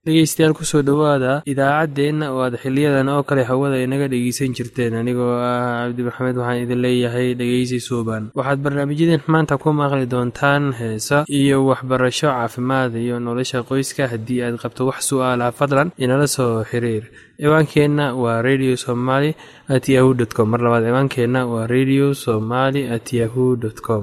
dhegeystayaal kusoo dhowaada idaacaddeenna oo aad xiliyadan oo kale hawada inaga dhegeysan jirteen anigoo ah cabdi maxamed waxaan idin leeyahay dhegeysi suuban waxaad barnaamijyadeen maanta ku maqli doontaan heesa iyo waxbarasho caafimaad iyo nolosha qoyska haddii aad qabto wax su'aalaha fadlan inala soo xiriir ciwaankeenna waa radio somaly at yahu dt com mar labaad ciwaankeenna waa radio somaly at yahu dt com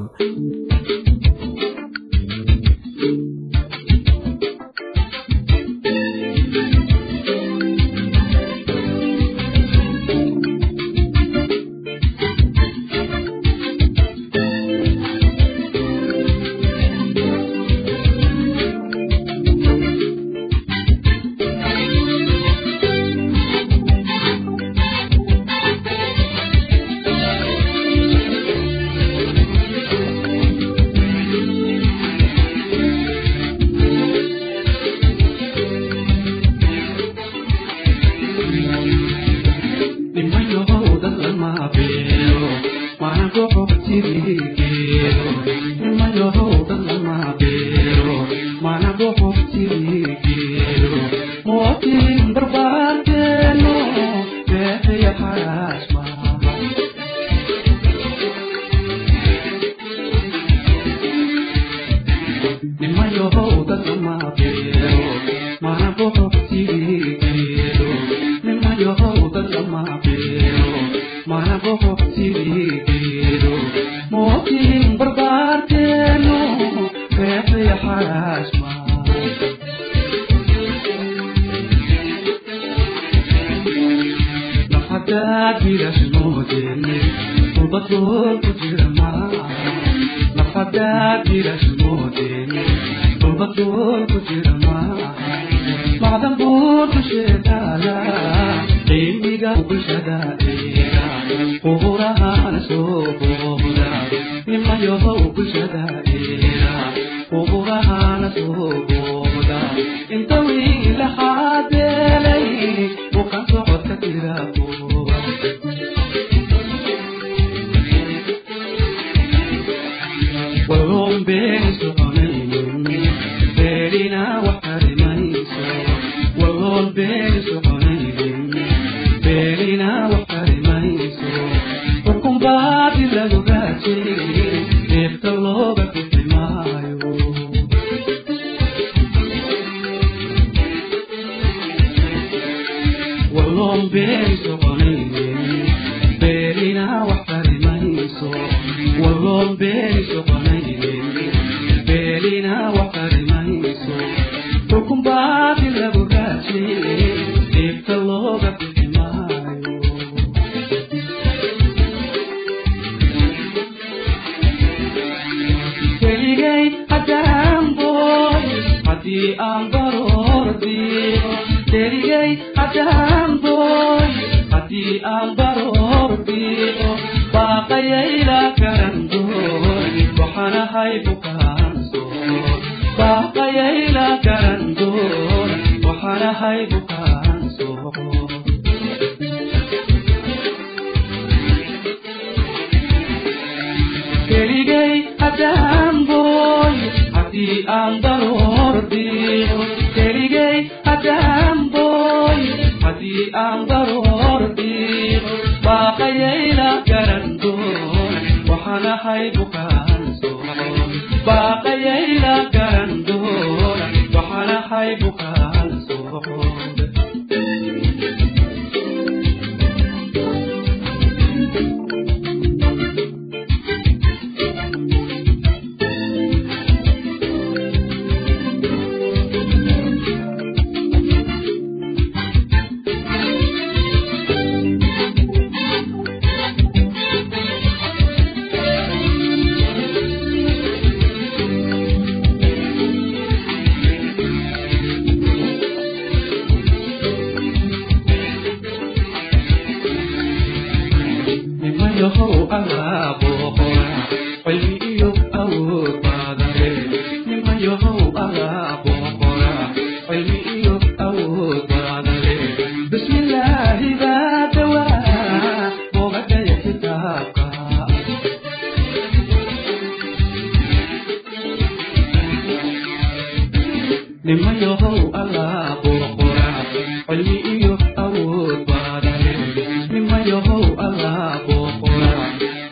nimayohow alaabo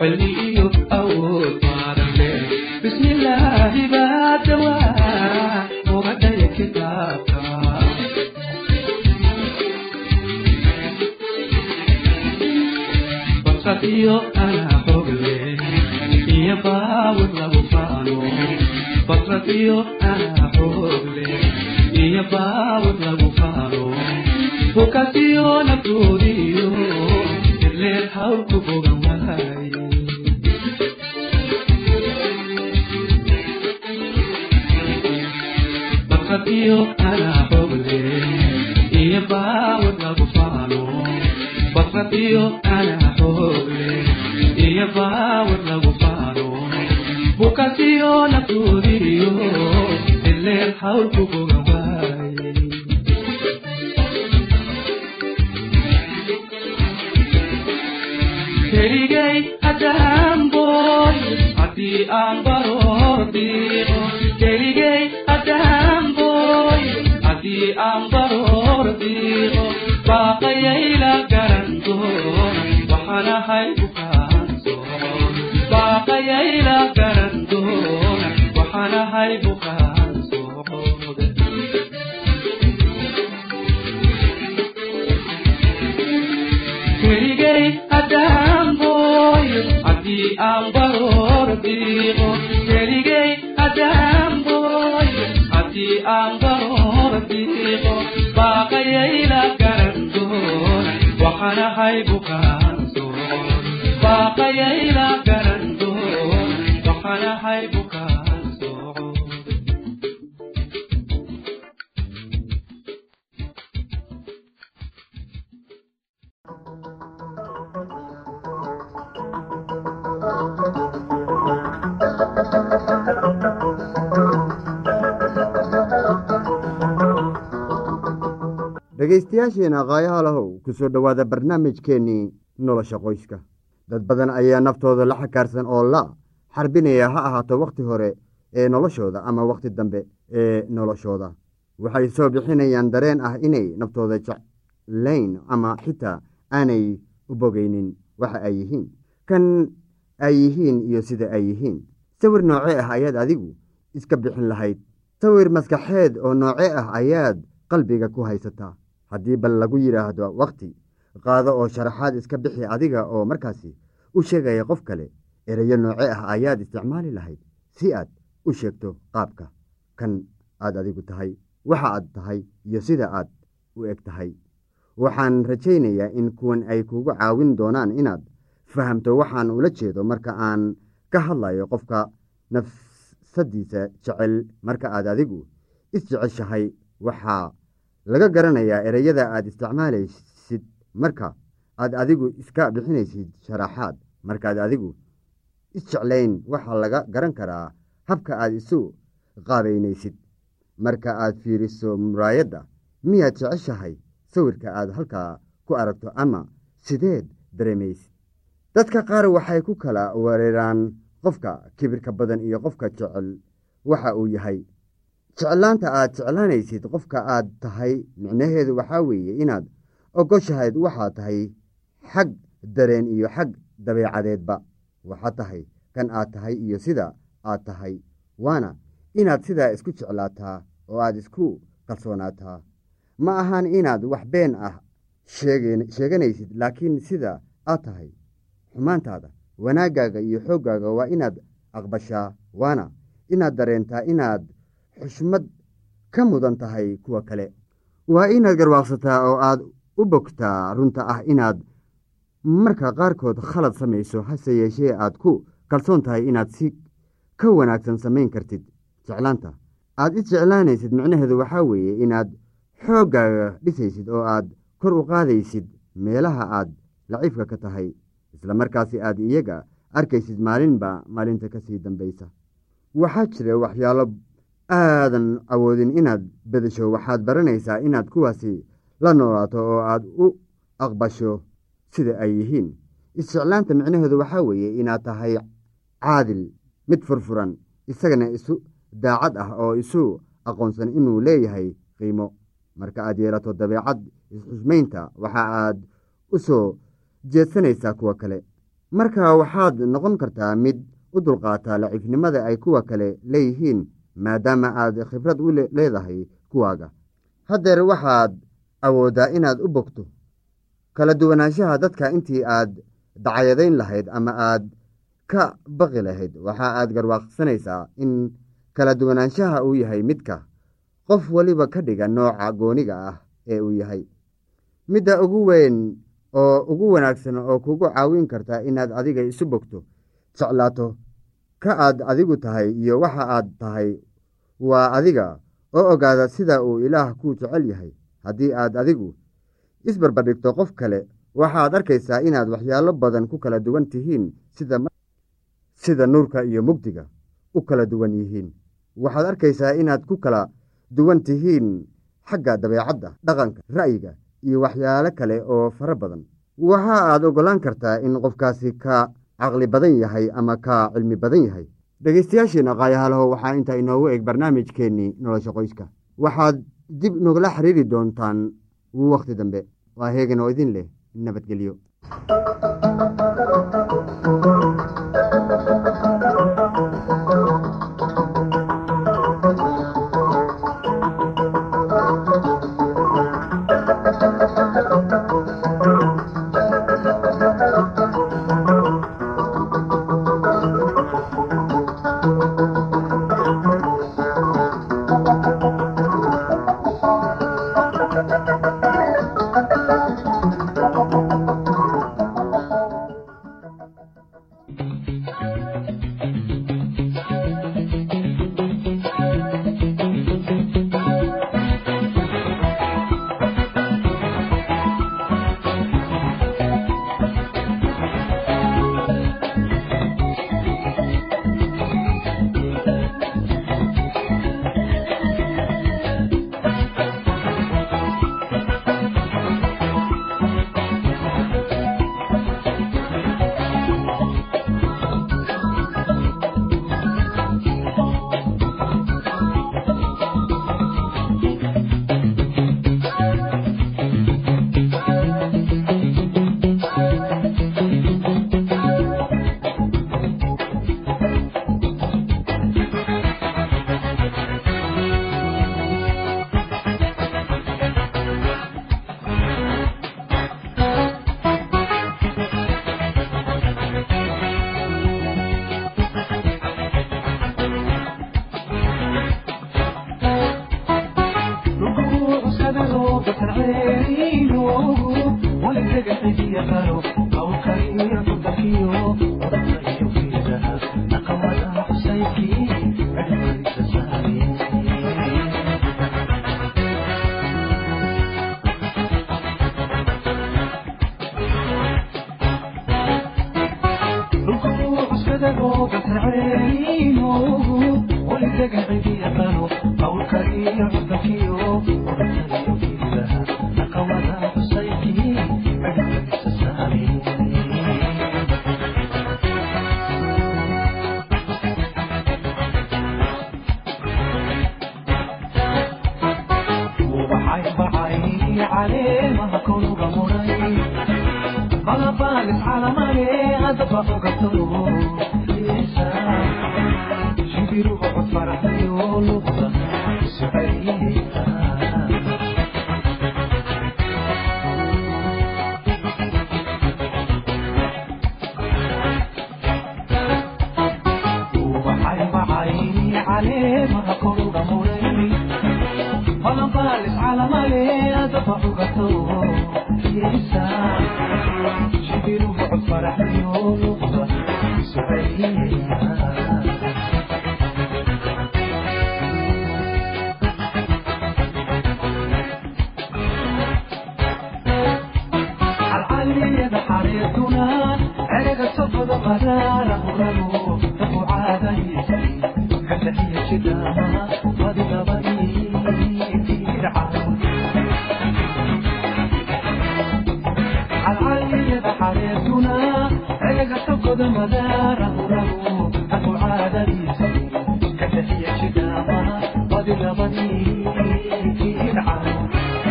xilli iyo awood maadanle bismillaahi baa dawaa uga dhaya kitaabka basad iyo anaa xogle iyo baawad lagu faano basad iyo anaa xogle iyo baawad lagu faano bukasiyo naftoodiyo ileer hawlku bogan waaye basadiyo anaa xogle iyo baawad lagu faano basadiyo anaa xogle iyo baawad lagu faano bukasiyo naftoodiyo ileer hawlku bogan waaye keligay haddaan boy haddii aan baroor diiqo keligay haddaan boy haddii aan baroor diiqo baaqayayla garan doona waxaan ahay bukaansoon baaqayayla garan doona waxaan ahay bukaansoon keligay haddaan boy haddii aan baroor diiqo keligay haddaan boy haddii aan baroor diiqo baaqayayla garan doona waxaan ahay bukaansoon baaqayayla garan doona waxaan ahay bukaansoon dhegaystayaasheena qaayaha lahow ku soo dhowaada barnaamijkeennii nolosha qoyska dad badan ayaa naftooda la xakaarsan oo la xarbinaya ha ahaato wakhti hore ee noloshooda ama wakhti dambe ee noloshooda waxay soo bixinayaan dareen ah inay naftooda jeclayn ama xitaa aanay u bogaynin waxa ay yihiin kan ay yihiin iyo sida ay yihiin sawir noocee ah ayaad adigu iska bixin lahayd sawir maskaxeed oo noocee ah ayaad qalbiga ku haysataa haddii bal lagu yidhaahdo wakhti qaado oo sharaxaad iska bixi adiga oo markaasi u sheegaya qof kale ereyo nooce ah ayaad isticmaali lahayd si aad u sheegto qaabka kan aad adigu tahay waxa aad tahay iyo sida aad u eg tahay waxaan rajaynayaa in kuwan ay kugu caawin doonaan inaad fahamto waxaan ula jeedo marka aan ka hadlayo qofka nafsadiisa jecel marka aad adigu isjeceshahay waxaa laga garanayaa ereyada aad isticmaalaysid marka aad adigu iska bixinaysid sharaxaad markaad adigu isjeclayn waxaa laga garan karaa habka aad isu qaabaynaysid marka aad fiiriso muraayadda miyaad jeceshahay sawirka aad halkaa ku aragto ama sideed dareemaysid dadka qaar waxay ku kala wereeraan qofka kibirka badan iyo qofka jecel waxa uu yahay jeclaanta aad jeclaanaysid qofka aad tahay micnaheedu waxaa weeye inaad ogoshahayd waxaa tahay xag dareen iyo xag dabeecadeedba waxaa tahay kan aad tahay iyo sida aad tahay waana inaad sidaa isku jeclaataa oo aad isku kalsoonaataa ma ahan inaad wax been ah sheeganaysid laakiin sida aad tahay xumaantaada wanaaggaaga iyo xooggaaga waa inaad aqbashaa waana inaad dareentaa inaad xushmad ka mudan tahay kuwa kale waa inaad garwaaqsataa oo aad u bogtaa runta ah inaad marka qaarkood khalad samayso hase yeeshee aad ku kalsoon tahay inaad si ka wanaagsan samayn kartid jeclaanta aad is jeclaanaysid micnaheedu waxaa weeye inaad xooggaaga dhisaysid oo aad kor u qaadaysid meelaha aad laciifka ka tahay isla markaasi aad iyaga arkaysid maalinba maalinta kasii dambaysa waxaa jira waxyaalo aadan awoodin inaad bedesho waxaad baranaysaa inaad kuwaasi la noolaato oo aad u aqbasho sida ay yihiin isjeclaanta micnaheedu waxaa weeye inaad tahay caadil mid furfuran isagana isu daacad ah oo isu aqoonsan inuu leeyahay qiimo marka aad yeelato dabeecad isxusmaynta waxa aad u soo jeedsanaysaa kuwa kale marka waxaad noqon kartaa mid u dulqaataa laciifnimada ay kuwa kale leeyihiin maadaama aad khibrad u leedahay kuwaaga haddeer waxaad awooddaa inaad u bogto kala duwanaanshaha dadka intii aad dacyadayn lahayd ama aad ka baqi lahayd waxa aad garwaaqsanaysaa in kala duwanaanshaha uu yahay midka qof weliba ka dhiga nooca gooniga ah ee uu yahay midda ugu weyn oo ugu wanaagsan oo kugu caawin karta inaad adiga isu bogto jeclaato ka aad adigu tahay iyo waxa aad tahay waa adiga oo ogaada sida uu ilaah ku jecel yahay haddii aad adigu isbarbardhigto qof kale waxaad arkaysaa inaad waxyaalo badan ku kala duwan tihiin sida nuurka iyo mugdiga u kala duwan yihiin waxaad arkaysaa inaad ku kala duwan tihiin xagga dabeecadda dhaqanka ra'yiga iyo waxyaalo kale oo fara badan waxa aad ogolaan kartaa in qofkaasi ka caqli badan yahay ama ka cilmi badan yahay dhegeystayaasheena qaayahalaho waxaa intaa inoogu eg barnaamijkeennii nolosha qoyska waxaad dib nogala xiriiri doontaan wakhti dambe waa heegan oo idin leh nabadgelyo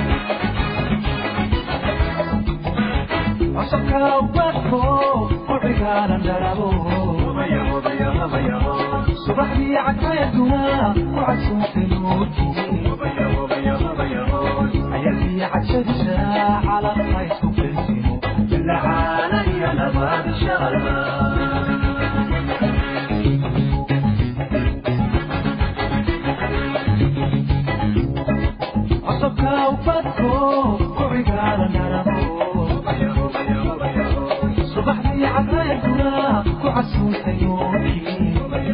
Osaka, West Coast, wicigaanan dharabo subaxdii cadceeduna ku casuuntay nuurkii ayadii cajabisa calaqha isku filsimo ilacaana iyo nabaad insha allah cosubka ubadko wicigaanan dharabo subaxdii cadceeduna ku casuuntay nuurkii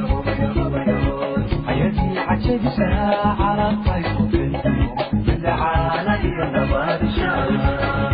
ayadii cajabisa calaqha isku filsimo ilacaana iyo nabaad insha allah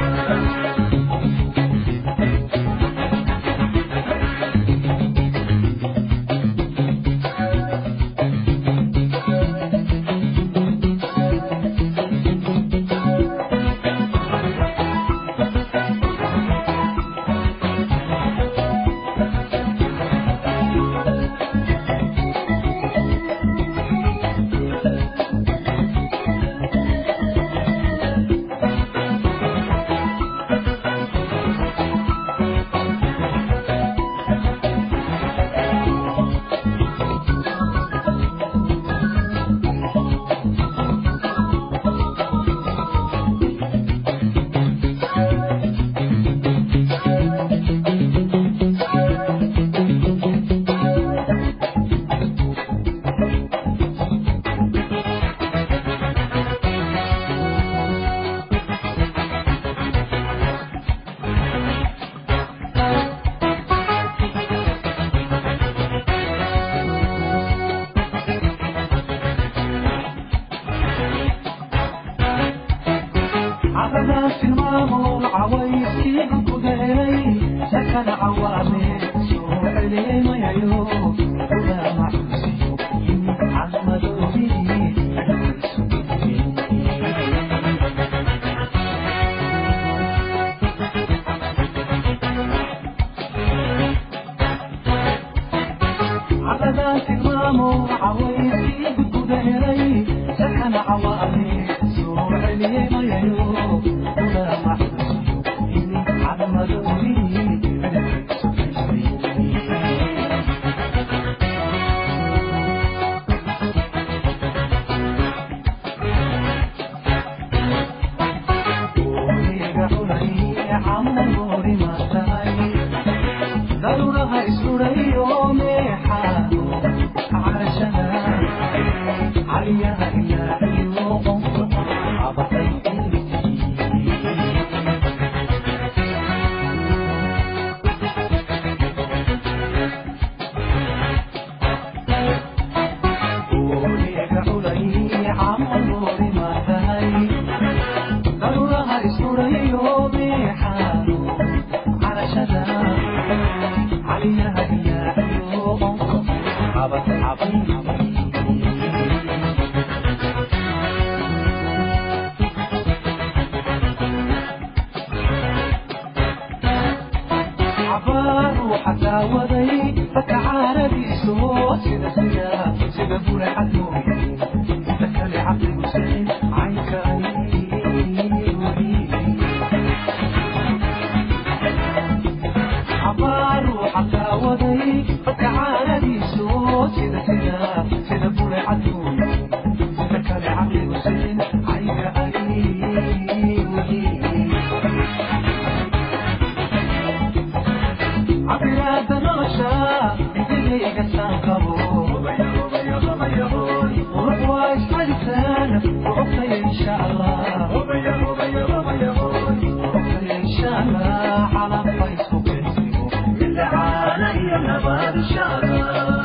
عبنا في المامور عوايسكي كدهلي سكن عوامي سوء علي ما يعيو ولا معوسي عمد بي عبنا في المامور عوايسكي كدهلي سكن عوامي سوء علي ما يعيو ولا معوسي عمد بي ضرورها اسروري وميحا عرشها عليها إلا عيوب عبطيتي وليك علي عمر ما تهي ضرورها اسروري وميحا عرشها عليها إلا عيوب عبط عبط عبار وحتى وضي فتعالى بيسو سيدا سيدا سيدا بوري حدوي تكالي عقلي وسعين عينك عبار وحتى وضي فتعالى بيسو سيدا سيدا سيدا بوري حدوي تكالي عقلي وسعين عينك عبرات نغشا انتي قسان قبو ورقوا اسحلتان وعطي ان شاء الله وعطي ان شاء الله على فيس وكنسيو اللي علي نبات ان شاء الله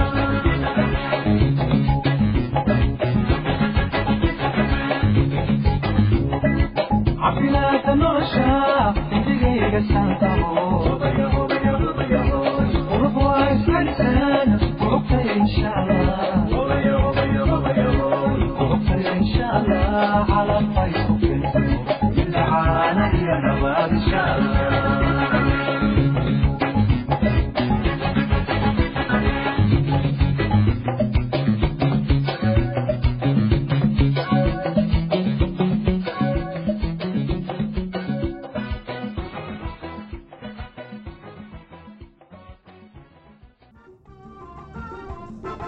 عبرات نغشا انتي قسان قبو ورقوا اسحلتان وعطي ان شاء الله وعطي ان شاء الله على فيس وكنسيو اللي علي نبات ان شاء الله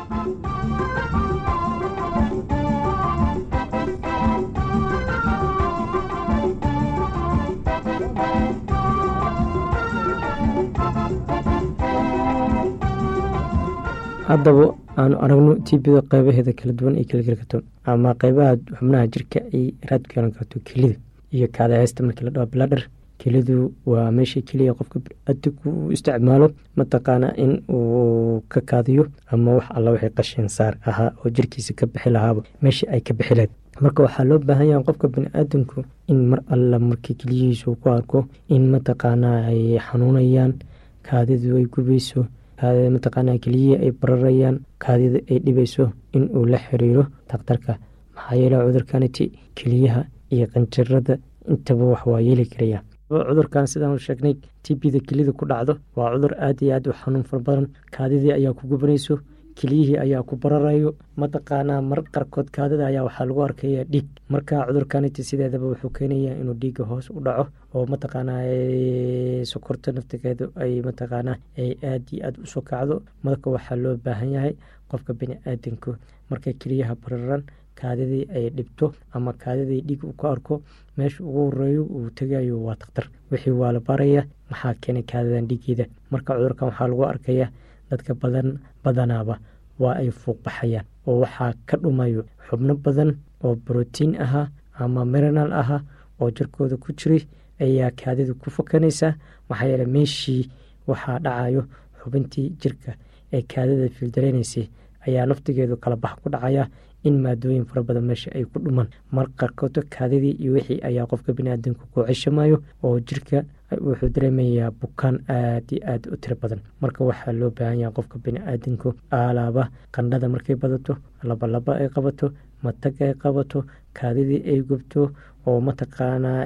haddaba aanu aragno tibida qeybaheeda kala duwan ay kala geli karto ama qeybaha xubnaha jirka ay raad ku yeelan karto kelida iyo kaadaheysta markii la dhaho bladher kelidu waa meesha keliya qofka biniaadamku uu isticmaalo mataqaana in uu ka kaadiyo ama wax alla wixii qashin saar ahaa oo jirkiisa ka bixi lahaaba meesha ay ka bixi lahayd marka waxaa loo baahan yaha qofka biniaadamku in mar alla markii keliyihiisu ku arko in mataqaanaa ay xanuunayaan kaadidu ay gubayso kaadida mataqaanaa keliyihii ay bararayaan kaadida ay dhibayso in uu la xiriiro dakhtarka maxaa yeele cudurkaniti keliyaha iyo qanjarada intaba wax waa yeeli karaya cudurkan sidaan sheegnay tbda kelida ku dhacdo waa cudur aad iyo aad u xanuun fara badan kaadidii ayaa ku gubanayso keliyihii ayaa ku bararayo mataqaanaa mar qarkood kaadida ayaa waxaa lagu arkaya dhiig marka cudurkaniti sideedaba wuxuu keenaya inuu dhiiga hoos u dhaco oo mataqaanaa sokorta naftigeedu ay mataqaanaa ay aad iyo aad usoo kacdo marka waxaa loo baahan yahay qofka bini-aadanku markay keliyaha bararan kaadidii ay dhibto ama kaadidii dhiig uu ka arko meesha ugu horeeyo uu tegayo waa dakhtar wixii waa la baraya maxaa keenay kaadidan dhiigeeda marka cudurkan waxaa lagu arkaya dadka badan badanaaba waa ay fuuqbaxayaan oo waxaa ka dhumayo xubno badan oo brotiin ahaa ama mirinal ahaa oo jirkooda ku jiray ayaa kaadidu ku fakanaysaa maxaa yeele meeshii waxaa dhacayo xubintii jirka ee kaadida fiildareynaysay ayaa naftigeedu kala bax ku dhacaya in maadooyin fara badan meesha ay ku dhumaan mar qarkooto kaadidii iyo wixii ayaa qofka biniaadamka ku ceshamayo oo jirka wuxuu dareemayaa bukaan aad iyo aad u tiro badan marka waxaa loo baahan yaha qofka biniaadamku alaaba qandhada markay badato labalaba ay qabato matag ay qabato kaadidii ay gubto oo mataqaanaa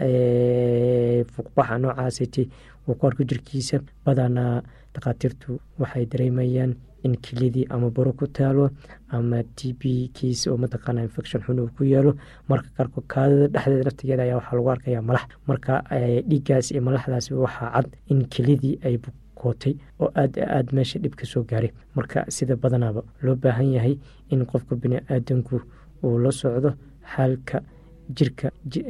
fuuqbaxa noocaasiti uu ku arko jirkiisa badanaa dhakhaatiirtu waxay dareemayaan in kelidii ama baro ku taalo ama t b kiis oo mataqaana infection xun uu ku yaalo marka qaarko kaadida dhexdeeda naftigeeda ayaa waxaa lagu arkaya malax marka dhiiggaas iyo malaxdaas waxaa cad in kelidii ay bukootay oo aad aad meesha dhib ka soo gaaray marka sida badanaaba loo baahan yahay in qofka bini-aadanku uu la socdo xaalka jirka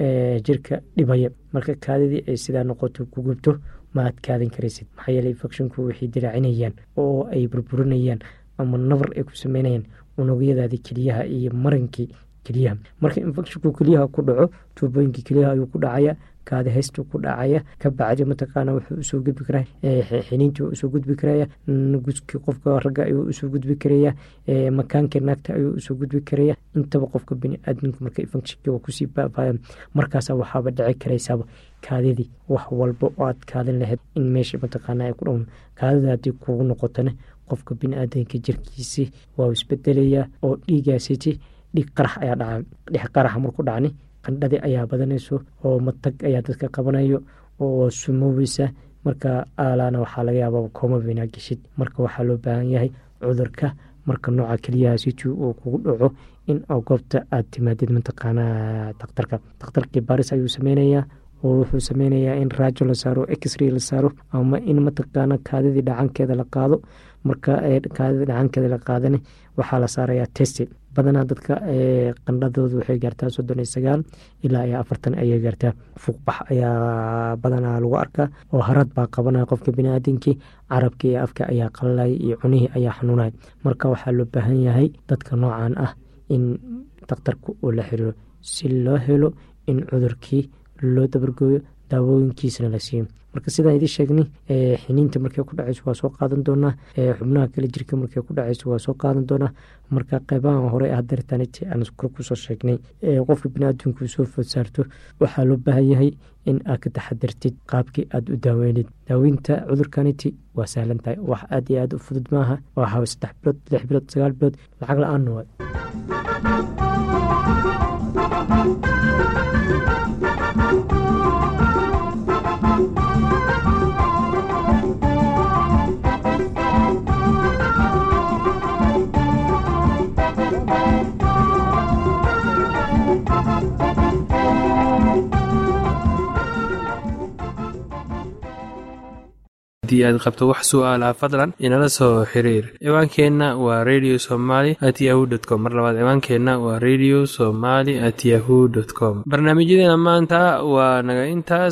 jirka dhibaya marka kaadidii ay sidaa noqoto ku gubto ma aad kaadin karaysid maxaa yeele infecshinku waxay diraacinayaan oo ay burburinayaan ama nabar ay ku sameynayaan unugyadaadii keliyaha iyo marankii keliyaha marka infecshinku keliyaha ku dhaco tuubooyinkii keliyaha ayuu ku dhacaya kaadi haystu ku dhacaya ka bacdi mataqaana wuxuu usoo gudbi karaa xiniintii waa usoo gudbi karaya guskii qofka ragga ayuu usoo gudbi karaya makaankii naagta ayuu usoo gudbi karaya intaba qofka bini-aadamku marka infectionki waa kusii baabaya markaasa waxaaba dhici karaysaaba kaadidii wax walba oo aad kaadin lahayd in meesha mataqaana ay ku dhown kaadida haddii kugu noqotona qofka bini-aadanka jirkiisi waa isbedelayaa oo dhiigaasiti dhiig qarax ayaa dhaca dhix qaraxa marku dhacni qandhadi ayaa badanayso oo matag ayaa dadka qabanayo oo sumoweysa marka aalaana waxaa laga yaaba kooma binaa geshid marka waxaa loo baahan yahay cudurka marka nooca keliyahaasiti uu kugu dhaco in goobta aad timaadid mataqaanaa dakhtarka dakhtarkii baris ayuu sameynayaa oo wuxuu sameynayaa in raajo la saaro exray la saaro ama in mataqaana kaadidii dhacankeeda la qaado marka kaadida dhacankeeda la qaadana waxaa la saarayaa testi badanaa dadka qandhadoodu waxay gaartaa soddon iyo sagaal ilaa iyo afartan ayay gaartaa fuuqbax ayaa badanaa lagu arkaa oo harad baa qabanaya qofka biniaadamkii carabkii iyo afka ayaa qalalaya iyo cunihii ayaa xanuunaya marka waxaa loo baahan yahay dadka noocan ah in dakhtarka uu la xiriiro si loo helo in cudurkii loo dabargooyo daawooyinkiisana la siiyo marka sidaan idin sheegnay xiniinta markay ku dhacayso waa soo qaadan doonaa xubnaha kale jirka markay ku dhacayso waa soo qaadan doonaa marka qeybahan hore hadeertaniti aan kor kusoo sheegnay qofka biniaadamku soo food saarto waxaa loo baahan yahay in aad ka taxadirtid qaabkii aad u daaweynid daaweynta cudurkaniti waa sahlan tahay wax aad iyo aad u fudud maaha waa saddex bilood lix bilood sagaal bilood lacag la-aanna waay haddii aad qabto wax su'aalaha fadlan inala soo xiriir ciwaankeenna waa radio somaly at yahu dt com mar labaad ciwaankeenna waa radio somaly at yahu dt com barnaamijyadeena maanta waa naga intaas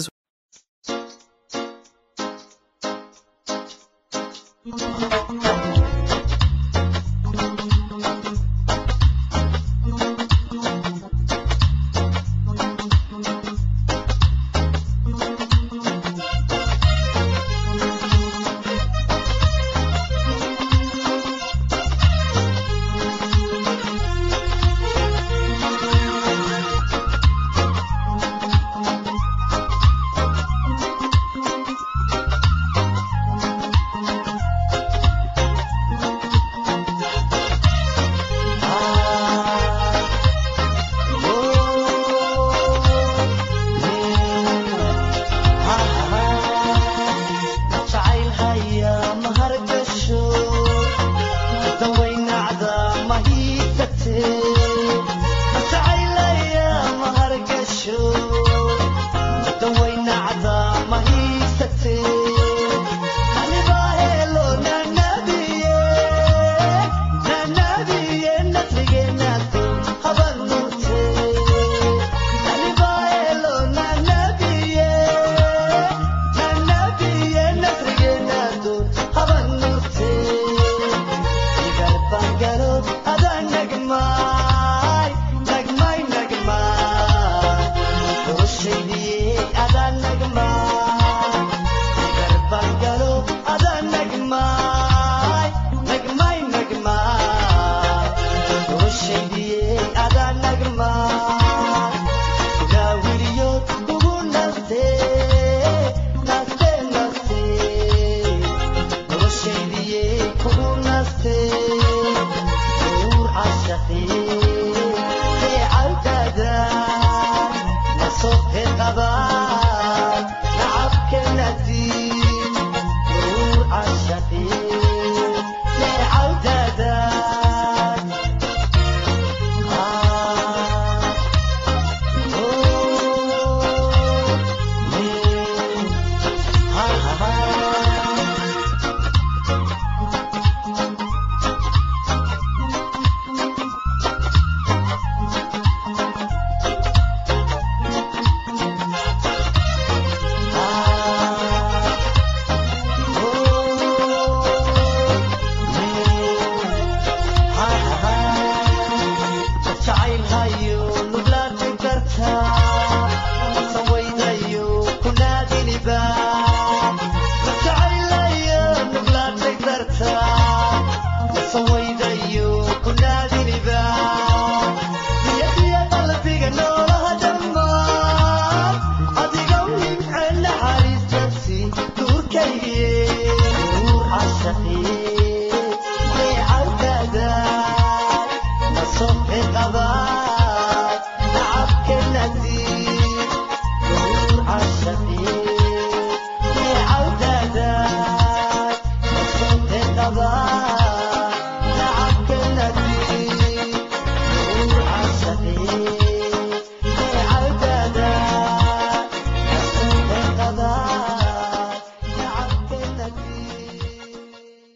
Bye.